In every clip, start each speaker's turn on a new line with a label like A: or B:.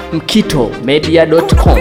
A: mkitomedia.com.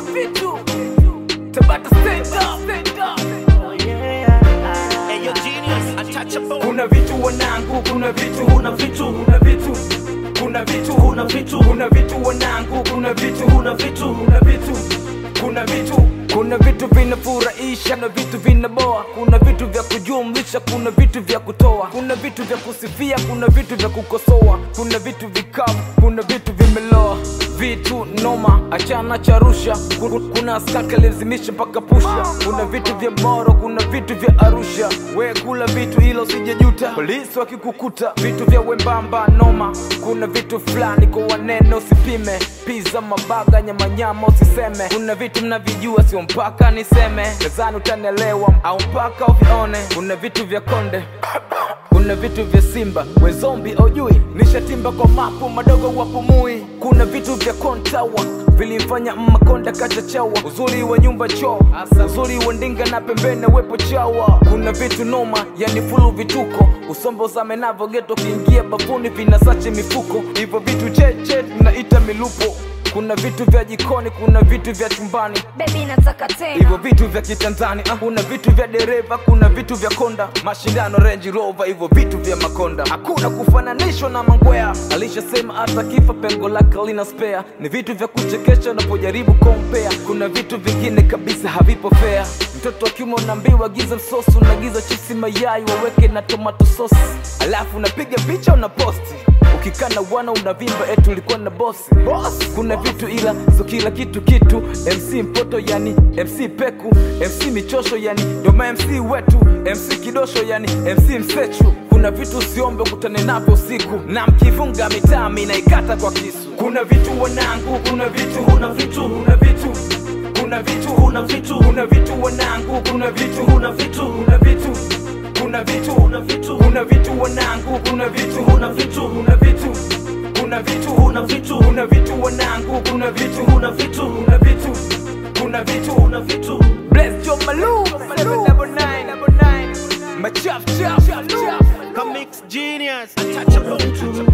B: kuna vitu wanangu kuna vitu huna vitu huna vitu kuna vitu huna vitu kuna vitu wanangu kuna vitu huna vitu huna vitu kuna vitu kuna vitu vinafurahisha na vitu vinaboa kuna vitu vya kujumlisha kuna vitu vya kutoa kuna vitu vya kusifia kuna vitu vya kukosoa kuna vitu vikavu kuna vitu vimeloa vitu noma achana charusha kuna skaka lazimisha mpaka pusha kuna vitu vya moro kuna vitu vya arusha we kula vitu ila usijejuta polisi wakikukuta vitu vya wembamba noma kuna vitu fulani kwa wanene usipime piza mabaga nyamanyama usiseme kuna vitu mnavijua sio mpaka niseme nadhani utanelewa au mpaka uvione kuna vitu vya konde kuna vitu vya simba wezombi aujui nishatimba kwa mapu madogo wapumui kuna vitu vya kontawa vilimfanya mmakonda kachachawa uzuri wa nyumba choo uzuri wa ndinga na pembene wepo chawa kuna vitu noma yani fulu vituko usombo zame navo geto kiingia bafuni vinasache mifuko hivyo vitu cheche tunaita milupo kuna vitu vya jikoni kuna vitu vya chumbani
C: Baby nataka tena
B: hivyo vitu vya kitanzani ah, kuna vitu vya dereva kuna vitu vya konda mashindano range rover hivyo vitu vya makonda hakuna kufananishwa na mangwea alishasema hata kifa pengo lake lina spea ni vitu vya kuchekesha unapojaribu kompea kuna vitu vingine kabisa havipo fea mtoto akiuma unaambiwa giza msosi unagiza chipsi mayai waweke na tomato sauce alafu unapiga picha una posti ukikana wana unavimba etu ulikuwa na bosi boss kuna vitu ila so kila kitu kitu mc mpoto yani mc peku mc michosho yani ndoma mc wetu mc kidosho yani mc msechu kuna vitu usiombe ukutane navyo usiku na mkifunga mitaa minaikata kwa kisu kuna vitu wanangu kuna vitu huna vitu huna vitu kuna vitu huna vitu huna vitu wanangu kuna vitu huna vitu huna vitu kuna vitu huna vitu kuna vitu wanangu kuna vitu huna vitu huna vitu kuna vitu huna vitu huna vitu wanangu kuna vitu huna vitu huna vitu kuna vitu huna vitu bless your malu malu double nine double nine machaf chaf chaf
D: Comics Genius.
E: kuna vitu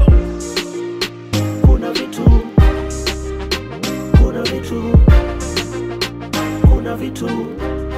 E: kuna vitu kuna vitu kuna vitu